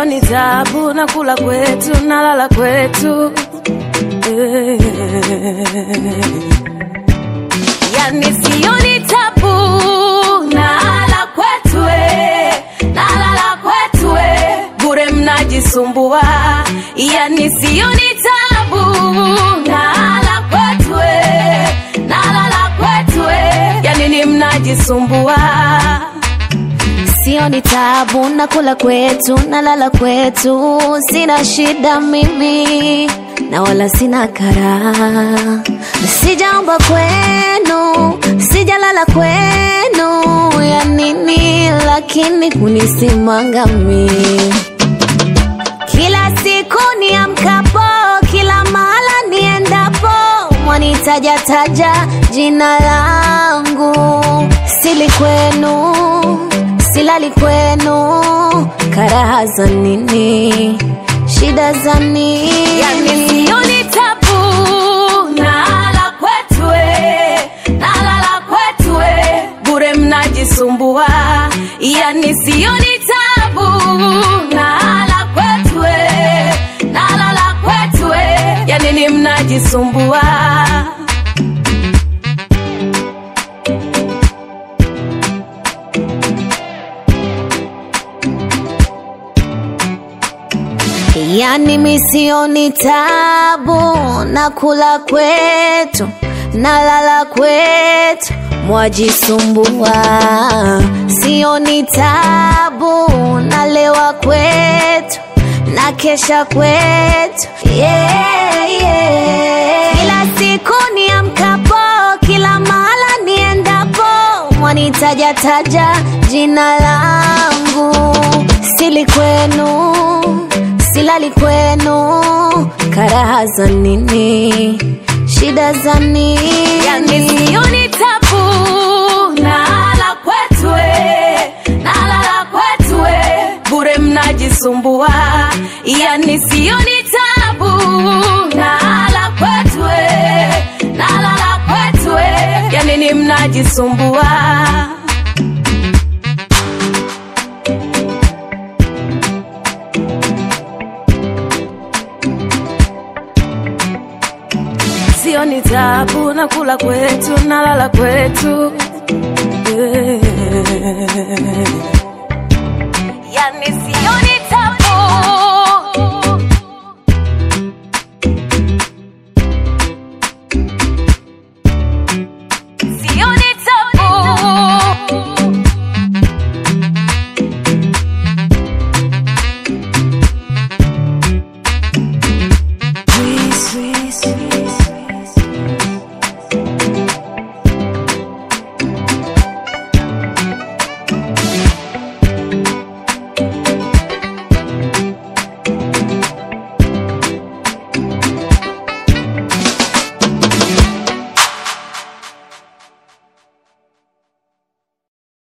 sioni tabu na kula kwetu nalala kwetu Eh. yani sioni tabu nalala kwetu eh, nalala kwetu eh, bure mnajisumbua yani sioni tabu nalala kwetu eh, nalala kwetu eh, yani ni mnajisumbua Sioni tabu na kula kwetu na lala kwetu, sina shida mimi na wala sina kara. Sijaomba kwenu, sijalala kwenu, ya nini lakini kunisimanga mimi kila siku niamkapo, kila mahala niendapo, mwanitajataja jina langu. Sili kwenu, silali kwenu, karaha za nini? Shida za nini? yani sioni tabu nalala kwetu eh, nalala kwetu eh, bure mnajisumbua yani sioni tabu nalala kwetu eh, nalala kwetu eh, yani ni mnajisumbua Yani misioni tabu na kula kwetu na lala kwetu mwajisumbua, sioni tabu na lewa kwetu na kesha kwetu yeah, yeah. Kila siku niamkapo, kila mahala niendapo, mwanitajataja jina langu, sili kwenu silali kwenu, karaha za nini? Shida za nini? yani sioni tabu nalala kwetu eh, nalala kwetu eh, bure mnajisumbua yani sioni tabu nalala kwetu eh, nalala kwetu eh, yani ni mnajisumbua sioni tabu na kula kwetu nalala kwetu Eh. yani sioni